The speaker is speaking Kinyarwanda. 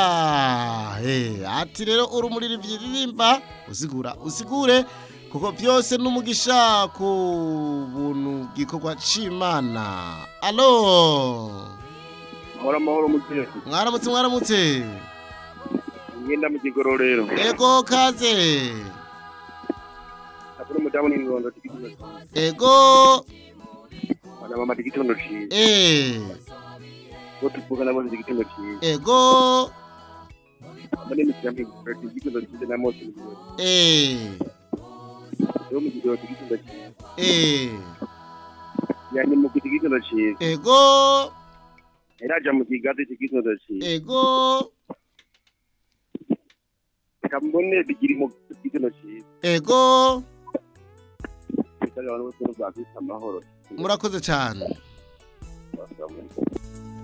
sha eh ati rero urumuriro byiririmba usigura usigure kuko byose n'umugisha ku buntu gikorwa c'Imana allo Mora mahoro mutesi. mwaramutse mwaramutse Ngenda mu kigororero. ego kaze Akuru mudamu ni ngondo tikiti. ego Bana mama tikiti ndo shi. eh Bo tupuka na bozi tikiti ndo shi. ego Bane ni jambi. Tikiti tikiti ndo shi na mosi. eh Yo mu kigororero tikiti ndo shi. eh Ya ni mu tikiti ndo shi. ego Era jamu kigati tikiti ndo shi. ego Kambone bigiri mu tikiti ndo shi. ego Bitali abantu bose bafite amahoro. murakoze cyane